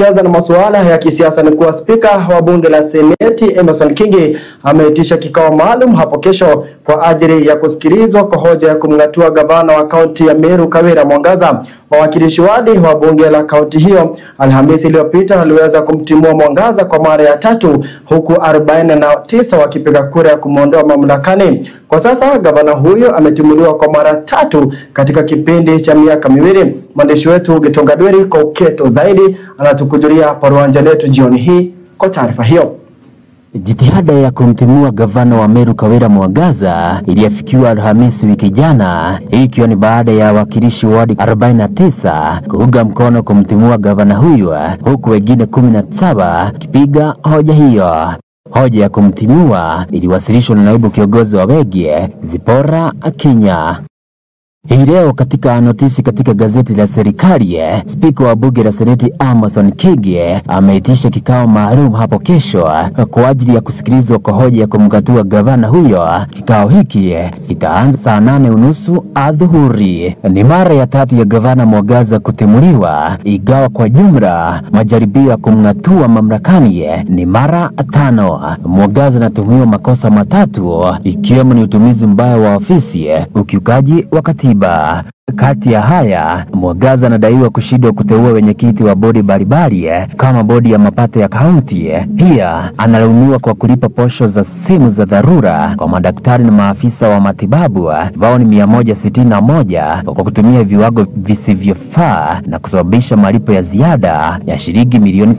tukianza na masuala ya kisiasa ni kuwa spika wa bunge la seneti Emerson Kingi ameitisha kikao maalum hapo kesho kwa ajili ya kusikilizwa kwa hoja ya kumng'atua gavana wa kaunti ya Meru Kawira Mwangaza. Wawakilishi wadi wa bunge la kaunti hiyo Alhamisi iliyopita waliweza kumtimua Mwangaza kwa mara ya tatu huku 49 wakipiga kura ya kumwondoa mamlakani. Kwa sasa gavana huyo ametimuliwa kwa mara tatu katika kipindi cha miaka miwili. Mwandishi wetu Gitonga Dweri kwa uketo zaidi anatukujulia hapa Ruanja letu jioni hii kwa taarifa hiyo. Jitihada ya kumtimua gavana wa Meru Kawira Mwangaza iliafikiwa Alhamisi wiki jana, hii ikiwa ni baada ya wawakilishi wadi 49 kuunga mkono kumtimua gavana huyo, huku wengine 17 kipiga hoja hiyo. Hoja ya kumtimua iliwasilishwa na naibu kiongozi wa Wege Zipora Akinya. Hii leo katika notisi katika gazeti la serikali, spika wa bunge la seneti Amason Kingi ameitisha kikao maalum hapo kesho kwa ajili ya kusikilizwa kwa hoja ya kumgatua gavana huyo. Kikao hiki kitaanza saa nane unusu adhuhuri. Ni mara ya tatu ya gavana Mwangaza kutimuliwa, ingawa kwa jumla majaribio ya kumng'atua mamlakani ni mara tano. Mwangaza anatuhumiwa makosa matatu ikiwemo ni utumizi mbaya wa ofisi, ukiukaji wa katiba. Kati ya haya, Mwangaza anadaiwa kushindwa kuteua wenyekiti wa bodi mbalimbali kama bodi ya mapato ya kaunti. Pia analaumiwa kwa kulipa posho za simu za dharura kwa madaktari na maafisa wa matibabu ambao ni 161 kwa kutumia viwango visivyofaa na kusababisha malipo ya ziada ya shilingi milioni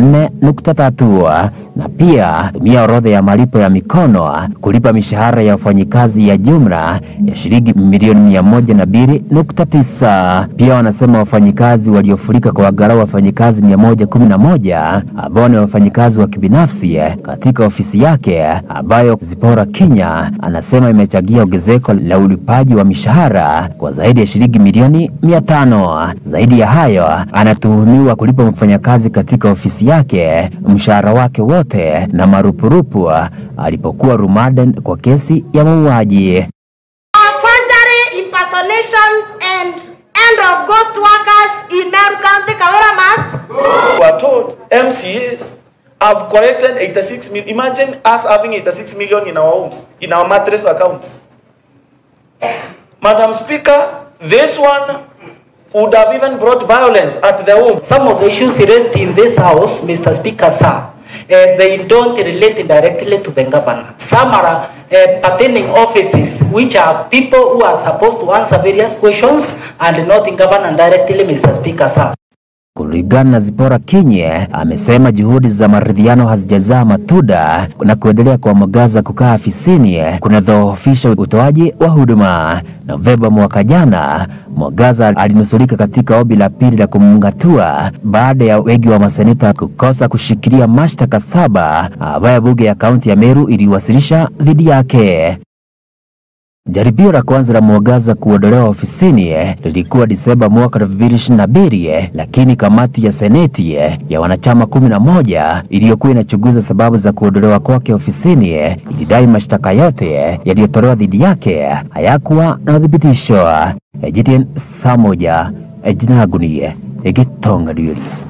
74.3 na pia tumia orodha ya malipo ya mikono kulipa mishahara ya wafanyikazi ya jumla ya shilingi milioni 102.9. Pia wanasema wafanyikazi waliofurika kwa wagarau wafanyikazi 111 ambao ni wafanyikazi wa kibinafsi katika ofisi yake ambayo Zipora Kinya anasema imechangia ongezeko la ulipaji wa mishahara kwa zaidi ya shilingi milioni 500. Zaidi ya hayo, anatuhumiwa kulipa mfanyakazi katika ofisi yake mshahara wake wote na marupurupu alipokuwa rumaden kwa kesi ya mauaji. forgery, impersonation, and end of ghost workers in Meru County, Kawera must. We are told MCAs have collected 86 million. Imagine us having 86 million in our homes, in our mattress accounts. Madam Speaker, this one would have even brought violence at the home. Some of the issues raised in this house, Mr. Speaker, sir, uh, they don't relate directly to the governor. Some are uh, pertaining offices which are people who are supposed to answer various questions and not in governor directly, Mr. Speaker, sir. Kulingana na Zipora Kinye, amesema juhudi za maridhiano hazijazaa matunda na kuendelea kwa Mwangaza kukaa afisini kunadhoofisha utoaji wa huduma. Novemba mwaka jana, Mwangaza alinusurika katika ombi la pili la kumng'atua baada ya wengi wa maseneta kukosa kushikilia mashtaka saba ambayo bunge ya kaunti ya Meru iliwasilisha dhidi yake. Jaribio la kwanza la Mwangaza kuondolewa ofisini lilikuwa Disemba mwaka 2022, lakini kamati ya seneti ya wanachama 11 iliyokuwa inachunguza sababu za kuondolewa kwake ofisini ilidai mashtaka yote yaliyotolewa dhidi yake hayakuwa na uthibitisho. GTN saa moja, jina langu ni Gitonga Ndwiri.